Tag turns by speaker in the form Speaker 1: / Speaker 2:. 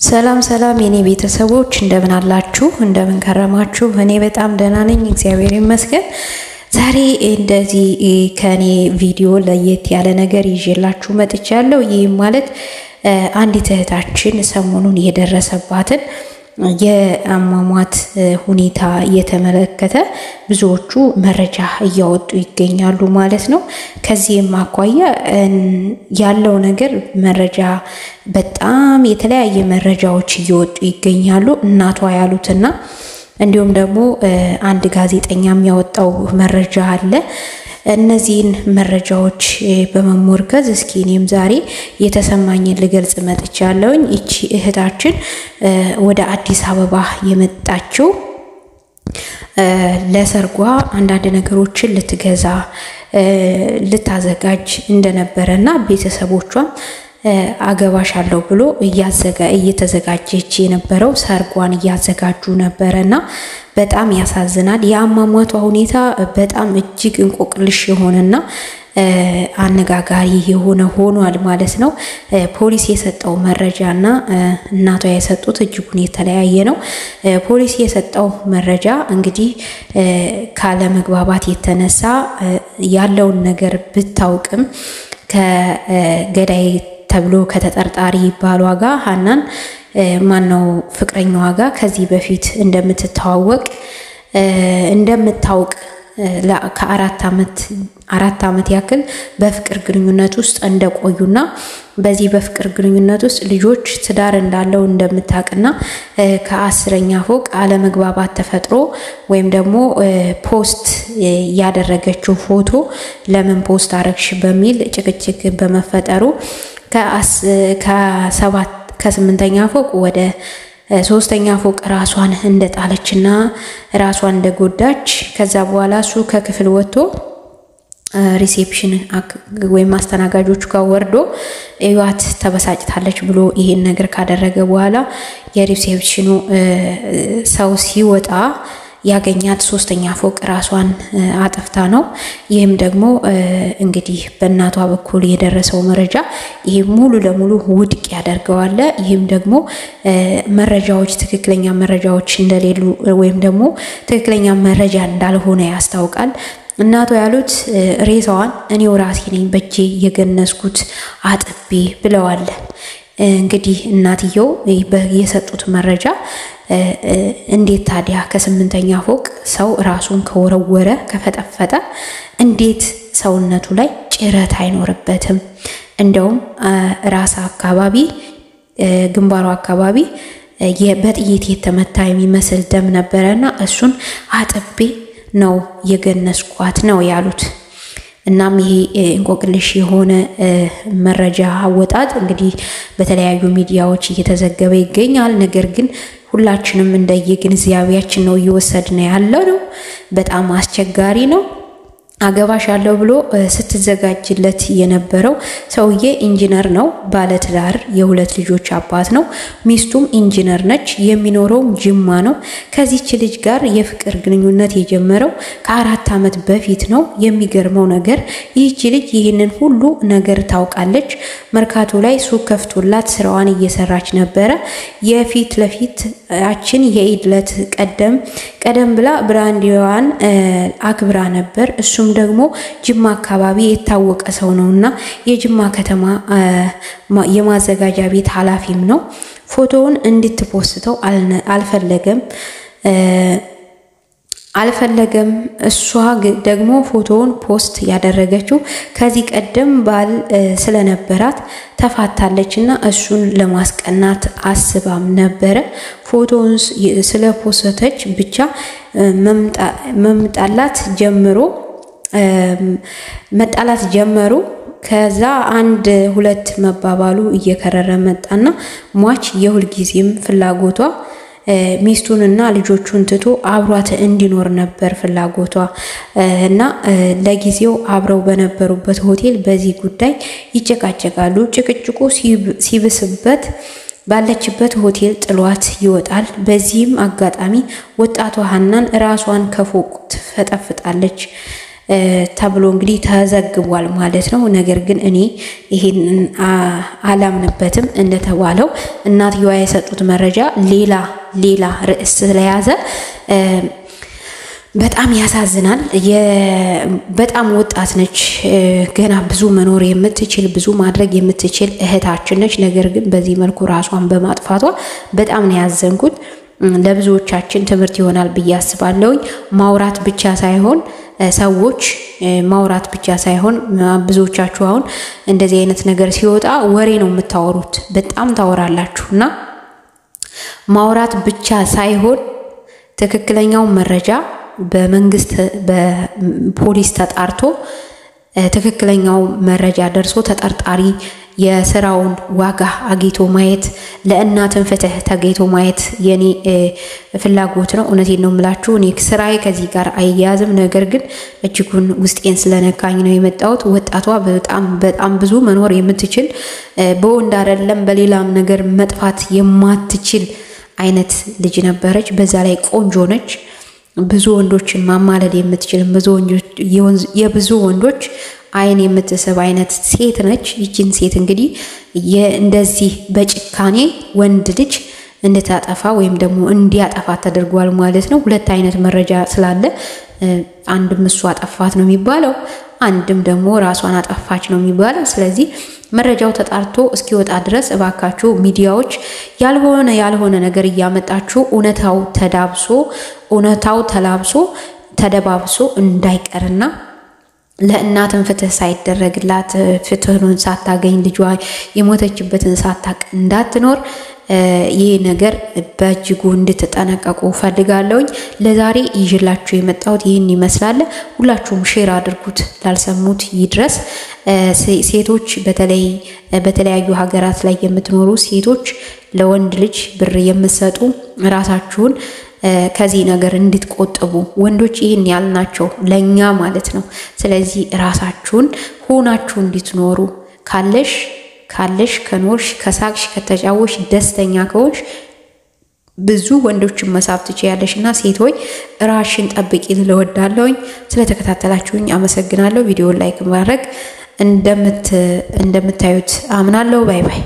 Speaker 1: ሰላም ሰላም የኔ ቤተሰቦች እንደምን አላችሁ? እንደምን ከረማችሁ? እኔ በጣም ደህና ነኝ፣ እግዚአብሔር ይመስገን። ዛሬ እንደዚህ ከኔ ቪዲዮ ለየት ያለ ነገር ይዤላችሁ መጥቻለሁ። ይህም ማለት አንዲት እህታችን ሰሞኑን የደረሰባትን የአሟሟት ሁኔታ እየተመለከተ ብዙዎቹ መረጃ እያወጡ ይገኛሉ ማለት ነው። ከዚህም አኳያ ያለው ነገር መረጃ በጣም የተለያየ መረጃዎች እየወጡ ይገኛሉ። እናቷ ያሉትና እንዲሁም ደግሞ አንድ ጋዜጠኛ የሚያወጣው መረጃ አለ። እነዚህን መረጃዎች በመሞርከዝ እስኪ እኔም ዛሬ የተሰማኝን ልገልጽ መጥቻለሁኝ። ይቺ እህታችን ወደ አዲስ አበባ የመጣችው ለሰርጓ አንዳንድ ነገሮችን ልትገዛ ልታዘጋጅ እንደነበረ እና ቤተሰቦቿም አገባሽ አለው ብሎ እየተዘጋጀች የነበረው ሰርጓን እያዘጋጁ ነበረ እና በጣም ያሳዝናል። የአሟሟቷ ሁኔታ በጣም እጅግ እንቆቅልሽ የሆነና አነጋጋሪ የሆነ ሆኗል ማለት ነው። ፖሊስ የሰጠው መረጃ እና እናቷ የሰጡት እጅጉን የተለያየ ነው። ፖሊስ የሰጠው መረጃ እንግዲህ ካለመግባባት የተነሳ ያለውን ነገር ብታውቅም ከገዳይ ተብሎ ከተጠርጣሪ ባሏ ጋር ሀናን ማነው ፍቅረኛዋ ጋር ከዚህ በፊት እንደምትተዋወቅ እንደምታውቅ ከአራት ዓመት አራት ዓመት ያክል በፍቅር ግንኙነት ውስጥ እንደቆዩና በዚህ በፍቅር ግንኙነት ውስጥ ልጆች ትዳር እንዳለው እንደምታውቅና ከአስረኛ ፎቅ አለመግባባት ተፈጥሮ ወይም ደግሞ ፖስት ያደረገችው ፎቶ ለምን ፖስት አረግሽ በሚል ጭቅጭቅ በመፈጠሩ ከሰባት ከስምንተኛ ፎቅ ወደ ሶስተኛ ፎቅ ራሷን እንደጣለችና ራሷን እንደጎዳች ከዛ በኋላ እሱ ከክፍል ወጥቶ ሪሴፕሽን ወይም አስተናጋጆቹ ጋር ወርዶ እዩዋት ተበሳጭታለች ብሎ ይሄን ነገር ካደረገ በኋላ የሪሴፕሽኑ ሰው ሲወጣ ያገኛት ሶስተኛ ፎቅ ራሷን አጥፍታ ነው። ይህም ደግሞ እንግዲህ በእናቷ በኩል የደረሰው መረጃ ይህ ሙሉ ለሙሉ ውድቅ ያደርገዋል። ይህም ደግሞ መረጃዎች ትክክለኛ መረጃዎች እንደሌሉ ወይም ደግሞ ትክክለኛ መረጃ እንዳልሆነ ያስታውቃል። እናቷ ያሉት ሬሳዋን እኔው ራሴ ነኝ በእጄ የገነዝኩት አጥቤ ብለዋል። እንግዲህ እናትየው የሰጡት መረጃ እንዴት ታዲያ ከስምንተኛ ፎቅ ሰው ራሱን ከወረወረ ከፈጠፈጠ እንዴት ሰውነቱ ላይ ጭረት አይኖርበትም? እንደውም ራስ አካባቢ ግንባሩ አካባቢ በጥይት የተመታ የሚመስል ደም ነበረና እሱን አጥቤ ነው የገነዝኳት ነው ያሉት። እናም ይሄ እንቆቅልሽ የሆነ መረጃ አወጣጥ እንግዲህ በተለያዩ ሚዲያዎች እየተዘገበ ይገኛል። ነገር ግን ሁላችንም እንደየግንዛቤያችን ነው እየወሰድን ያለው ነው። በጣም አስቸጋሪ ነው። አገባሽ አለው ብሎ ስትዘጋጅለት የነበረው ሰውዬ ኢንጂነር ነው። ባለትዳር የሁለት ልጆች አባት ነው። ሚስቱም ኢንጂነር ነች። የሚኖረውም ጅማ ነው። ከዚች ልጅ ጋር የፍቅር ግንኙነት የጀመረው ከአራት ዓመት በፊት ነው። የሚገርመው ነገር ይህች ልጅ ይህንን ሁሉ ነገር ታውቃለች። መርካቶ ላይ ሱቅ ከፍቶላት ስራዋን እየሰራች ነበረ። የፊት ለፊት አችን የኢድ ዕለት ቀደም ቀደም ብላ ብራንዲዋን አክብራ ነበር። እሱም ደግሞ ጅማ አካባቢ የታወቀ ሰው ነው እና የጅማ ከተማ የማዘጋጃ ቤት ኃላፊም ነው። ፎቶውን እንድትፖስተው አልፈለገም አልፈለገም። እሷ ደግሞ ፎቶውን ፖስት ያደረገችው ከዚህ ቀደም ባል ስለነበራት ተፋታለች እና እሱን ለማስቀናት አስባም ነበረ። ፎቶውን ስለፖስተች ብቻ መምጣላት ጀምሮ መጣላት ጀመሩ። ከዛ አንድ ሁለት መባባሉ እየከረረ መጣና ሟች የሁልጊዜም ፍላጎቷ ሚስቱንና ልጆቹን ትቶ አብሯት እንዲኖር ነበር ፍላጎቷ እና ለጊዜው አብረው በነበሩበት ሆቴል በዚህ ጉዳይ ይጨቃጨቃሉ። ጭቅጭቁ ሲብስበት ባለችበት ሆቴል ጥሏት ይወጣል። በዚህም አጋጣሚ ወጣቷ ሀናን ራሷን ከፎቅ ትፈጠፍጣለች። ተብሎ እንግዲህ ተዘግቧል ማለት ነው። ነገር ግን እኔ ይሄንን አላምንበትም። እንደተባለው እናትየዋ የሰጡት መረጃ ሌላ ሌላ ርዕስ ስለያዘ በጣም ያሳዝናል። በጣም ወጣት ነች። ገና ብዙ መኖር የምትችል ብዙ ማድረግ የምትችል እህታችን ነች። ነገር ግን በዚህ መልኩ ራሷን በማጥፋቷ በጣም ነው ያዘንኩት። ለብዙዎቻችን ትምህርት ይሆናል ብዬ አስባለሁኝ። ማውራት ብቻ ሳይሆን ሰዎች ማውራት ብቻ ሳይሆን ብዙዎቻችሁ አሁን እንደዚህ አይነት ነገር ሲወጣ ወሬ ነው የምታወሩት። በጣም ታወራላችሁ እና ማውራት ብቻ ሳይሆን ትክክለኛው መረጃ በመንግስት በፖሊስ ተጣርቶ ትክክለኛው መረጃ ደርሶ ተጠርጣሪ የስራውን ዋጋ አግኝቶ ማየት ለእናትን ፍትህ ተገኝቶ ማየት የኔ ፍላጎት ነው። እውነቴን ነው የምላችሁ። እኔ ስራዬ ከዚህ ጋር አይያያዝም። ነገር ግን እጅጉን ውስጤን ስለነካኝ ነው የመጣሁት። ወጣቷ በጣም በጣም ብዙ መኖር የምትችል በወንድ አይደለም በሌላም ነገር መጥፋት የማትችል አይነት ልጅ ነበረች። በዛ ላይ ቆንጆ ነች። ብዙ ወንዶችን ማማለድ የምትችል የብዙ ወንዶች አይን የምትስብ አይነት ሴት ነች። ይችን ሴት እንግዲህ እንደዚህ በጭካኔ ወንድ ልጅ እንድታጠፋ ወይም ደግሞ እንዲያጠፋት ተደርጓል ማለት ነው። ሁለት አይነት መረጃ ስላለ አንድም እሱ አጠፋት ነው የሚባለው፣ አንድም ደግሞ ራሷን አጠፋች ነው የሚባለው። ስለዚህ መረጃው ተጣርቶ እስኪወጣ ድረስ እባካችሁ ሚዲያዎች ያልሆነ ያልሆነ ነገር እያመጣችሁ እውነታው ተዳብሶ እውነታው ተላብሶ ተደባብሶ እንዳይቀርና ለእናትን ፍትህ ሳይደረግላት ፍትህኑን ሳታገኝ ልጇ የሞተችበትን ሳታቅ እንዳትኖር ይህ ነገር በእጅጉ እንድትጠነቀቁ ፈልጋለሁኝ። ለዛሬ ይዤላችሁ የመጣሁት ይህን ይመስላል። ሁላችሁም ሼር አድርጉት፣ ላልሰሙት ይድረስ። ሴቶች በተለይ በተለያዩ ሀገራት ላይ የምትኖሩ ሴቶች ለወንድ ልጅ ብር የምትሰጡ ራሳችሁን ከዚህ ነገር እንድትቆጥቡ ወንዶች ይህን ያልናቸው ለእኛ ማለት ነው። ስለዚህ ራሳችሁን ሆናችሁ እንድትኖሩ ካለሽ ካለሽ ከኖርሽ ከሳቅሽ ከተጫወሽ ደስተኛ ከሆንሽ ብዙ ወንዶችን መሳብ ትችያለሽ። እና ሴት ሆይ ራሽን ጠብቂ ልወዳለሁኝ። ስለተከታተላችሁኝ አመሰግናለሁ። ቪዲዮን ላይክ ማድረግ እንደምታዩት አምናለሁ። ባይ ባይ።